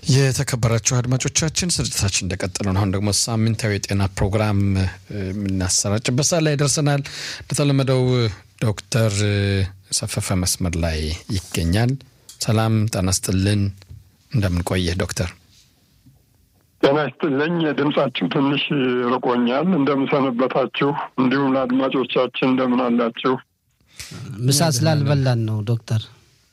የተከበራችሁ አድማጮቻችን ስርጭታችን እንደቀጠለ ነው። አሁን ደግሞ ሳምንታዊ የጤና ፕሮግራም የምናሰራጭበት ሰዓት ላይ ደርሰናል። እንደተለመደው ዶክተር ሰፈፈ መስመር ላይ ይገኛል። ሰላም ጤና ይስጥልን። እንደምን ቆየህ ዶክተር? ጤና ይስጥልኝ። ድምጻችሁ ትንሽ ርቆኛል። እንደምሰነበታችሁ፣ እንዲሁም ለአድማጮቻችን እንደምን አላችሁ? ምሳ ስላልበላን ነው ዶክተር።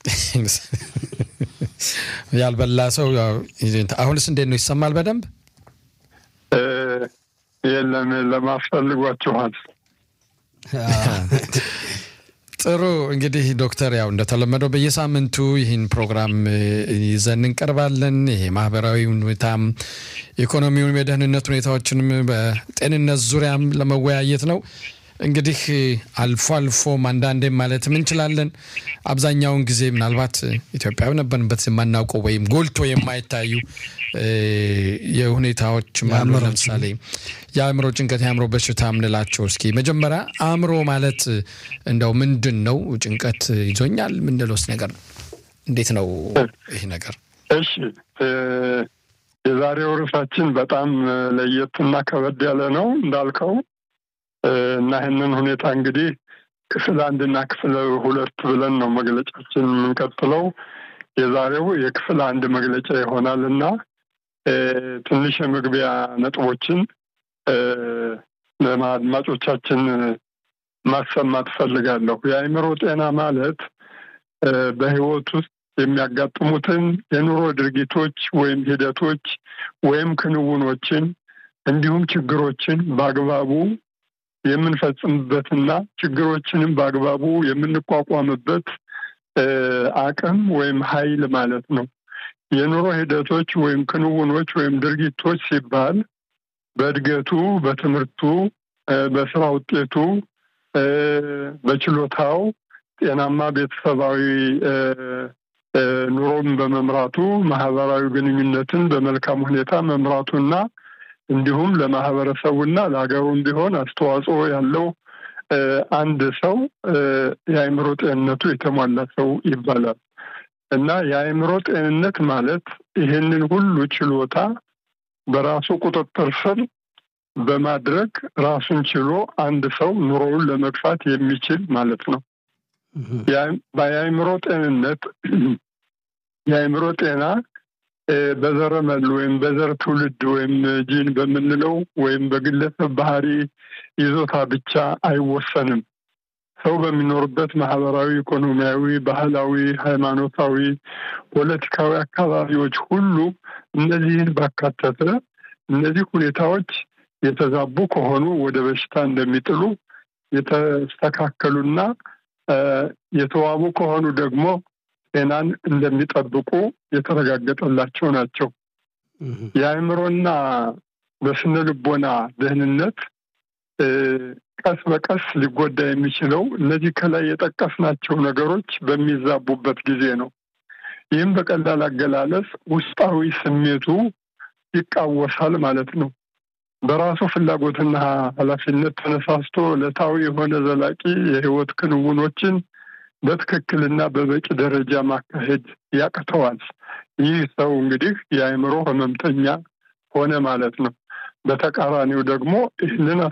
ያልበላ ሰው አሁንስ እንዴት ነው? ይሰማል በደንብ? የለም ለማስፈልጓችኋል። ጥሩ እንግዲህ ዶክተር ያው እንደተለመደው በየሳምንቱ ይህን ፕሮግራም ይዘን እንቀርባለን። ይሄ ማህበራዊ ሁኔታም ኢኮኖሚውም፣ የደህንነት ሁኔታዎችንም በጤንነት ዙሪያም ለመወያየት ነው። እንግዲህ አልፎ አልፎም አንዳንዴም ማለትም እንችላለን አብዛኛውን ጊዜ ምናልባት ኢትዮጵያዊ ነበርንበት የማናውቀው ወይም ጎልቶ የማይታዩ የሁኔታዎች አሉ። ለምሳሌ የአእምሮ ጭንቀት፣ የአእምሮ በሽታ የምንላቸው እስኪ መጀመሪያ አእምሮ ማለት እንደው ምንድን ነው? ጭንቀት ይዞኛል ምንለውስ ነገር እንዴት ነው ይህ ነገር? እሺ የዛሬው ርዕሳችን በጣም ለየትና ከበድ ያለ ነው እንዳልከው እና ይህንን ሁኔታ እንግዲህ ክፍል አንድና ክፍል ሁለት ብለን ነው መግለጫችን የምንቀጥለው። የዛሬው የክፍል አንድ መግለጫ ይሆናል እና ትንሽ የመግቢያ ነጥቦችን ለአድማጮቻችን ማሰማት ፈልጋለሁ። የአእምሮ ጤና ማለት በሕይወት ውስጥ የሚያጋጥሙትን የኑሮ ድርጊቶች ወይም ሂደቶች ወይም ክንውኖችን እንዲሁም ችግሮችን በአግባቡ የምንፈጽምበትና ችግሮችንም በአግባቡ የምንቋቋምበት አቅም ወይም ኃይል ማለት ነው። የኑሮ ሂደቶች ወይም ክንውኖች ወይም ድርጊቶች ሲባል በእድገቱ፣ በትምህርቱ፣ በስራ ውጤቱ፣ በችሎታው ጤናማ ቤተሰባዊ ኑሮን በመምራቱ ማህበራዊ ግንኙነትን በመልካም ሁኔታ መምራቱና እንዲሁም ለማህበረሰቡና ለሀገሩም ቢሆን አስተዋጽኦ ያለው አንድ ሰው የአእምሮ ጤንነቱ የተሟላ ሰው ይባላል እና የአእምሮ ጤንነት ማለት ይህንን ሁሉ ችሎታ በራሱ ቁጥጥር ስር በማድረግ ራሱን ችሎ አንድ ሰው ኑሮውን ለመግፋት የሚችል ማለት ነው። የአእምሮ ጤንነት የአእምሮ ጤና በዘረመል ወይም በዘር ትውልድ ወይም ጂን በምንለው ወይም በግለሰብ ባህሪ ይዞታ ብቻ አይወሰንም። ሰው በሚኖርበት ማህበራዊ፣ ኢኮኖሚያዊ፣ ባህላዊ፣ ሃይማኖታዊ፣ ፖለቲካዊ አካባቢዎች ሁሉ እነዚህን ባካተተ እነዚህ ሁኔታዎች የተዛቡ ከሆኑ ወደ በሽታ እንደሚጥሉ የተስተካከሉና የተዋቡ ከሆኑ ደግሞ ጤናን እንደሚጠብቁ የተረጋገጠላቸው ናቸው። የአእምሮና በስነ ልቦና ደህንነት ቀስ በቀስ ሊጎዳ የሚችለው እነዚህ ከላይ የጠቀስናቸው ነገሮች በሚዛቡበት ጊዜ ነው። ይህም በቀላል አገላለጽ ውስጣዊ ስሜቱ ይቃወሳል ማለት ነው። በራሱ ፍላጎትና ኃላፊነት ተነሳስቶ ዕለታዊ የሆነ ዘላቂ የህይወት ክንውኖችን በትክክልና በበቂ ደረጃ ማካሄድ ያቅተዋል። ይህ ሰው እንግዲህ የአእምሮ ህመምተኛ ሆነ ማለት ነው። በተቃራኒው ደግሞ ይህንን